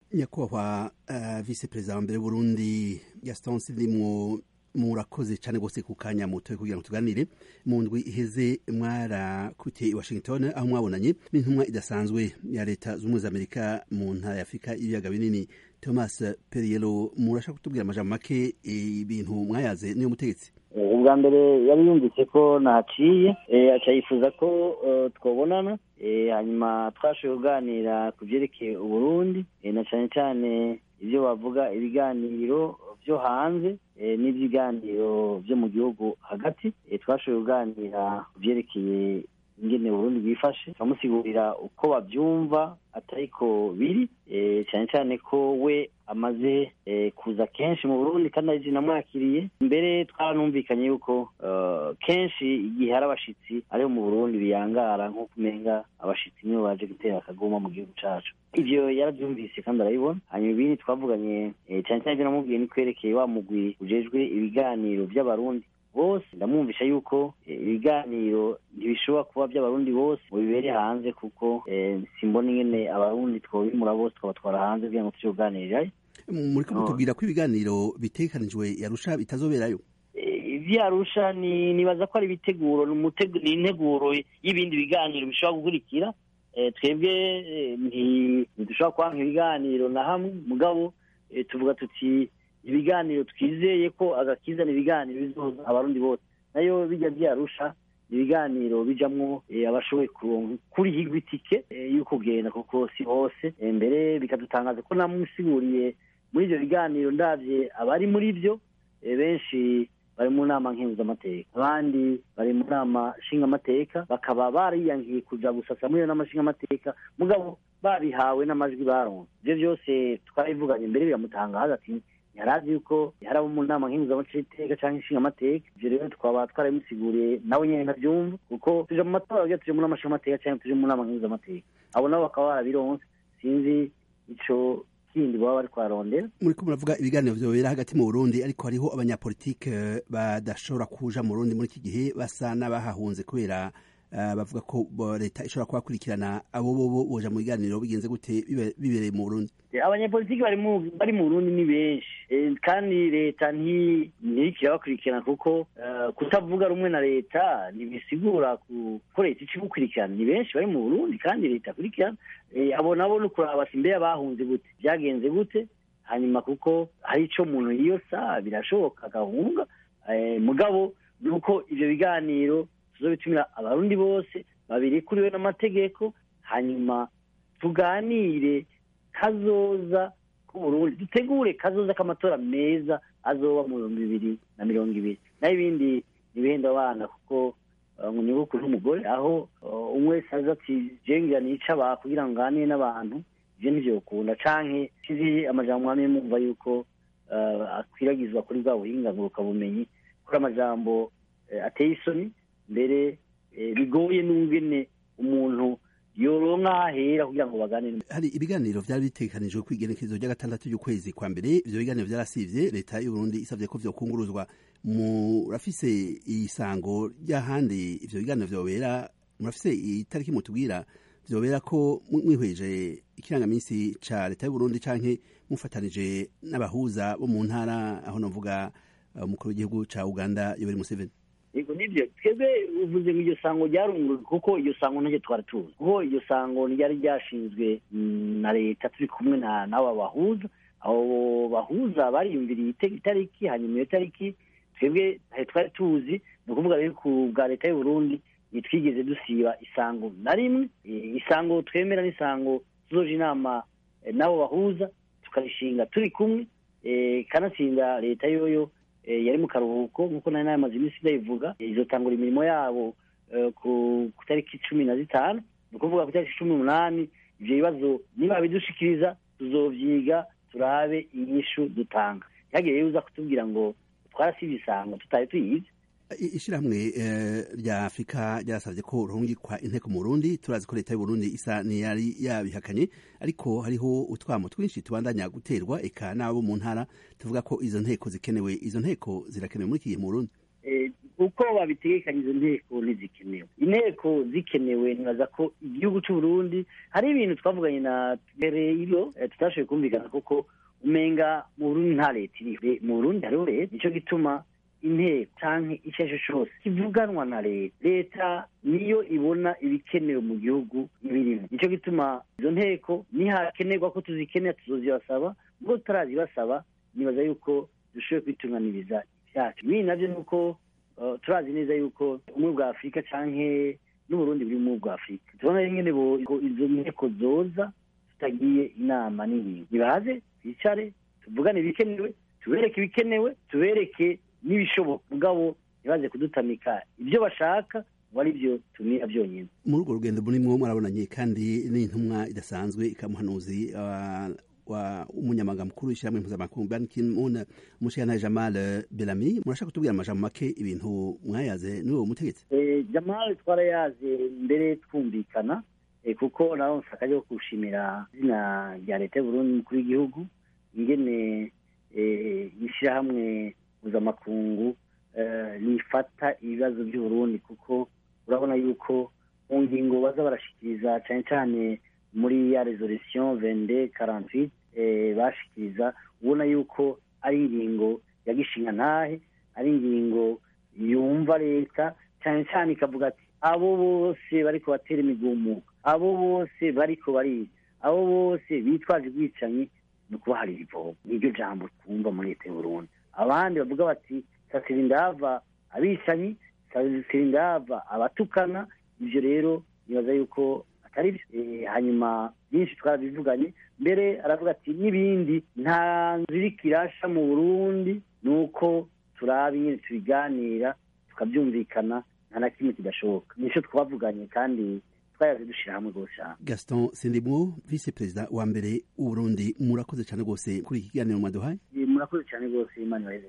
nyakubahwa uh, vice perezida wa mbere w'uburundi gaston sindimwo murakoze cyane rwose ku kanya mutoye kugira ngo tuganire mu ndwi iheze mwarakutiye i washington aho mwabonanye n'intumwa idasanzwe ya leta z'ubumwe z'amerika mu ntara ya afurika y'ibiyaga binini thomas periero murashaka kutubwira amajambo make ibintu mwayaze niyo mutegetsi ubwa mbere yari yumvise ko nahaciye aca yifuza ko twabonana hanyuma twashoboye kuganira ku byerekeye uburundi na cyane cyane ibyo bavuga ibiganiro byo hanze n'ibiganiro byo mu gihugu hagati twashoboye kuganira ku byerekeye ingene Burundi bwifashe turamusigurira uko babyumva atariko biri cyane cyane ko we amaze kuza kenshi mu Burundi kandi ari namwakiriye mbere twaranumvikanye yuko kenshi igihe hari abashitsi ariho mu Burundi biyangara nk'uko umenga abashitsi nibo baje gutera akagoma mu gihugu cacu ivyo yaravyumvise kandi arabibona hanyuma ibindi twavuganye cyane cyane ivyo namubwiye ni kwerekeye wa mugwi ujejwe ibiganiro vy'abarundi bose ndamwumvisha yuko ibiganiro ntibishobora kuba by'abarundi bose ngo bibere hanze kuko simbona ingene abarundi twobimura bose twabatwara hanze kugira ngo tuje kuganirirayo muriko mutubwira ko ibiganiro bitegekanijwe yarusha bitazoberayo ivyarusha ni nibaza ko ari ibiteguro ni integuro y'ibindi biganiro bishobora gukurikira twebwe ntidushobora kwanka ibiganiro na hamwe mugabo tuvuga tuti ibiganiro twizeye ko agakizana ibiganiro bizoza abarundi bose nayo bijya byarusha ibiganiro bijamwo abashoboye kurihirwa itike y'uko ugenda kuko si hose mbere bikadutangaza ko namusiguriye muri ibyo biganiro ndabye abari muri byo benshi bari mu nama nkenguzamateka abandi bari mu nama nshingamateka bakaba bariyangiye kuja gusasa muri iyo nama nshingamateka mugabo babihawe n'amajwi baronse ibyo byose twarabivuganye mbere biramutangaza ati yarazi yuko hari abo mu nama nkenguzamateka cyangwa inshingamateka ibyo rero twaba twarabimusiguriye nawe nyine ntabyumva kuko tuje mu matora bagira tuje mu nama nshingamateka cyangwa tuje mu nama nkenguzamateka abo nabo bakaba barabironse sinzi ico kindi baba bari kwarondera muriko muravuga ibiganiro vyobera hagati mu Burundi ariko hariho abanyapolitike badashobora kuja mu Burundi muri iki gihe basa n'abahahunze kubera uh, bavuga ko leta ishobora kubakurikirana abo bobo boja mu biganiro bigenze gute bibereye mu Burundi abanyapolitiki bari mu bari mu Burundi ni benshi kandi leta ntiriko irabakurikirana kuko kutavuga rumwe na leta ntibisigura ko leta ica igukurikirana ni benshi bari mu Burundi kandi leta akurikirana abo nabo ni ukuraba mbere abahunze gute byagenze gute hanyuma kuko hari ico umuntu yiyosa birashoboka agahunga mugabo ni uko ivyo biganiro tuzobitumira abarundi bose babirikuriwe n'amategeko hanyuma tuganire kazoza k'uburundi dutegure kazoza k'amatora meza azoba mu bihumbi bibiri na mirongo ibiri naho ibindi ntibihenda abana kuko ngo ni bukuru n'umugore aho umwe wese aza ati jengira nica aba kugira ngo nganire n'abantu ivyo nivyo ukunda canke kizi amajambo mwamye mumva yuko akwiragizwa kuri bwa buhinga ngurukabumenyi kuri amajambo ateye isoni mbere bigoye n'ungene umuntu yoronka ahera kugira ngo baganire hari ibiganiro vyari bitegekanijwe kw'igenekerezo rya gatandatu y'ukwezi kwa mbere ivyo biganiro vyarasivye leta y'u Burundi isavye ko vyokunguruzwa murafise isango ry'ahandi ivyo biganiro vyobera murafise itariki mutubwira vyobera ko mwihweje ikirangaminsi ca leta y'u Burundi canke mufatanije n'abahuza bo mu ntara aho novuga umukuru w'igihugu ca Uganda Yoweri Museveni yego nibyo twebwe uvuze ngo iryo sango ryarungurujwe kuko iryo sango ntacyo twari tuzi kuko iryo sango ryari ryashinzwe na leta turi kumwe n'aba bahuza abo bahuza bariyumviriye itariki hanyuma iyo tariki twebwe twari tuzi ni ukuvuga rero ku bwa leta y'u Burundi ntitwigeze dusiba isango na rimwe isango twemera n'isango tuzoje inama n'abo bahuza tukarishinga turi kumwe kanatsinda leta yoyo yari mu karuhuko nk'uko nari namaze iminsi ndayivuga izotangura imirimo yabo ku tariki cumi na zitanu ni ukuvuga ku tariki cumi n'umunani ivyo bibazo niba bidushikiriza tuzovyiga turabe inyishu dutanga ntihagire rero uza kutubwira ngo twarasivye isango tutari tuyizi ishirahamwe rya afurika ryarasavye ko ruhungikwa inteko mu burundi turazi ko leta y'uburundi isa niyari yabihakanye ariko hariho utwamo twinshi tubandanya guterwa eka n'abo mu ntara tuvuga ko izo nteko zikenewe izo nteko zirakenewe muri iki gihe mu burundi uko babitegekanye izo nteko ntizikenewe inteko zikenewe nibaza ko igihugu cy'u Burundi hari ibintu twavuganye na mbere iyo tutashoboye kumvikana kuko umenga mu Burundi nta leta iriho mu Burundi hariho leta nicyo gituma inteko canke icyo ari cyo cyose kivuganwa na leta leta niyo ibona ibikenewe mu gihugu ibirimo nicyo gituma izo nteko nihakenerwa ko tuzikenera tuzozibasaba ubwo tutarazibasaba nibaza yuko dushoboye kwitunganiriza ibyacu ibindi navyo ni uko turazi neza yuko ubumwe bwa afurika canke n'uburundi buri mu bwa afurika tubona nyene izo nteko zoza tutagiye inama n'ingingo nibaze twicare tuvugane ibikenewe tubereke ibikenewe tubereke n'ibishoboka mugabo ntibaze kudutamika ibyo bashaka ngo ari byo tumira byonyine muri urwo rugendo murimwo murabonanye kandi n'intumwa idasanzwe ikamuhanuzi wa umunyamabanga mukuru w'ishyirahamwe mpuzamakungu Ban Ki-moon umushyirantare Jamal Belami murashaka kutubwira amajambo make ibintu mwayaze n'uwo mutegetsi Jamal twarayaze mbere twumvikana kuko nawe nsaka yo gushimira izina rya leta y'uburundi mukuru w'igihugu ingene ishyirahamwe mpuzamakungu rifata ibibazo by'uburundi kuko urabona yuko mu ngingo baza barashikiriza cyane cyane muri ya resolution vende karantwit bashikiriza ubona yuko ari ingingo ya gishinga ntahe ari ingingo yumva leta cyane cyane ikavuga ati abo bose bariko batera imigumuko abo bose bariko bariga abo bose bitwaje ubwicanyi ni ukubaharira ivomo niryo jambo twumva muri leta y'uburundi abandi bavuga bati sasira indava abicanyi sasira indava abatukana ivyo rero nibaza yuko atari byo hanyuma byinshi twarabivuganye mbere aravuga ati n'ibindi nta nzu iriko irasha mu burundi ni uko turaba nyine tubiganira tukabyumvikana nta na kimwe kidashoboka nicyo twavuganye kandi twayaze dushyira hamwe rwose cyane gaston sindimwo visi perezida wa mbere w'uburundi murakoze cyane rwose kuri iki kiganiro mwaduhaye murakoze cyane rwose imana